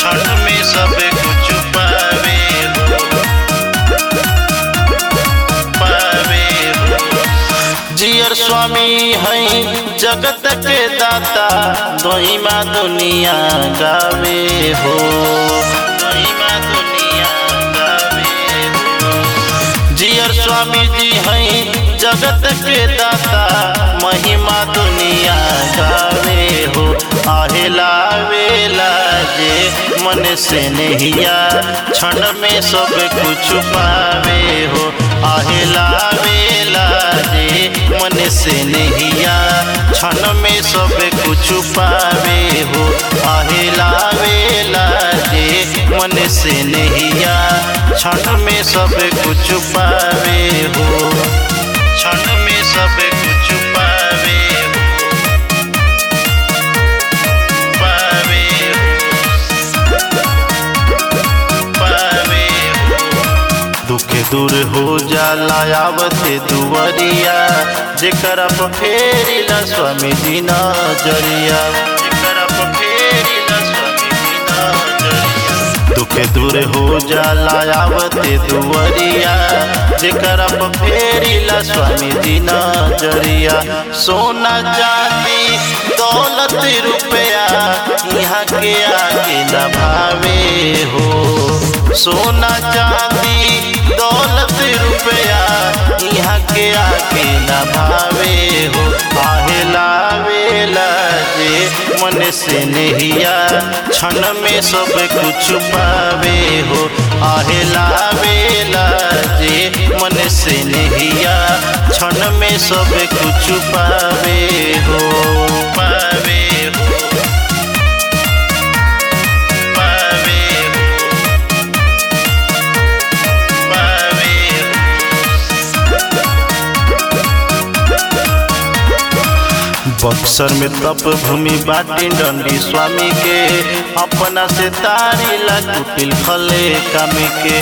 क्षण में सब कुछ पावे हो पावे हो जियर स्वामी है जगत के दाता दोहिमा दुनिया गावे हो दोहिमा दुनिया गावे हो जियर स्वामी जी हैं जगत के दाता महिमा दुनिया गावे हो आहेला वेला जे मन से नहिया क्षण में सब कुछ पावे हो आहेला वेला जे मन से नहिया क्षण में सब कुछ पावे हो आहेला वेला जे मन से नहिया क्षण में सब कुछ पावे हो क्षण में सब कुछ पावे हो पावे हो पावे हो दुख दूर हो जाला आवते दुवरिया जेकर पर फेरिला स्वामी जी नजरिया जेकर पर फेरिला स्वामी जी नजरिया दुख दूर हो जाला आवते दुवरिया जेकर पर फेरिला स्वामी जी नजरिया सोना चांदी दौलत रुपया यहाँ के आगे न भावे हो सोना चांदी दौलत रुपया यहाँ के आगे न भावे हो आहेला वेला जे मन से नहिया क्षण में सब कुछ पावे हो आहेला वेला जे मन से नहिया क्षण में सब कुछ पावे हो पावे हो पावे हो पावे हो बक्सर में तप भूमि बाटी डंडी स्वामी के अपना से तारी ला कुटिल खले कामी के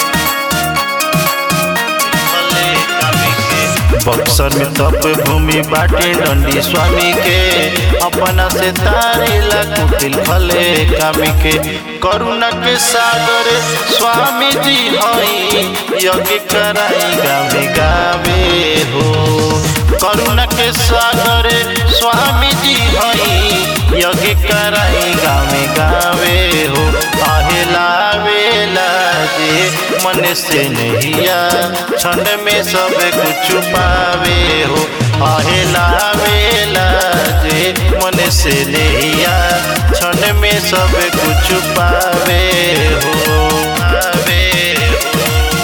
खले कामी के। बक्सर में तप भूमि बाटी डंडी स्वामी के अपना से तारी ला कुटिल खले कामी के करुणा के सागर स्वामी जी हई यज्ञ कराई गावे गावे हो करुणा के सागर स्वामी जी हई यज्ञ कराई गावे गावे हो आहेला वेला जे मन से नहिया क्षण में सब कुछ पावे हो आहेला वेला जे मन से नहिया क्षण में सब कुछ पावे हो पावे हो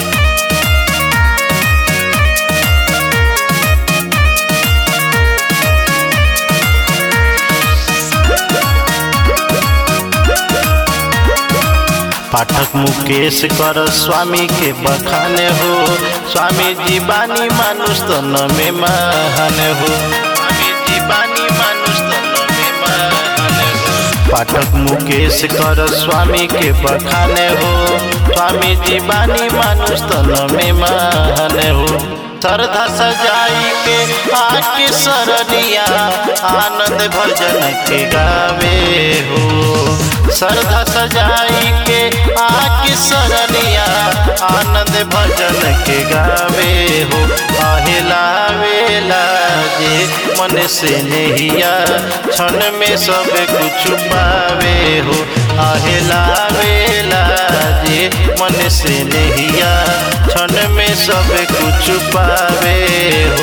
पाठक मुकेश कर स्वामी के बखाने हो स्वामी जी बानी मानुष तन में महान हो स्वामी जी बानी मानुष तन में महान हो पाठक मुकेश कर स्वामी के बखाने हो स्वामी जी बानी मानुष तन में महान हो श्रद्धा सजाई के आके सरनिया आनंद भजन के गावे हो श्रद्धा सजाई के आके सरनिया आनंद भजन के गावे हो आहेला वेला जे मन से नहिया क्षण में सब कुछ पावे हो आहेला वेला जे मन से नहिया क्षण में सब कुछ पावे हो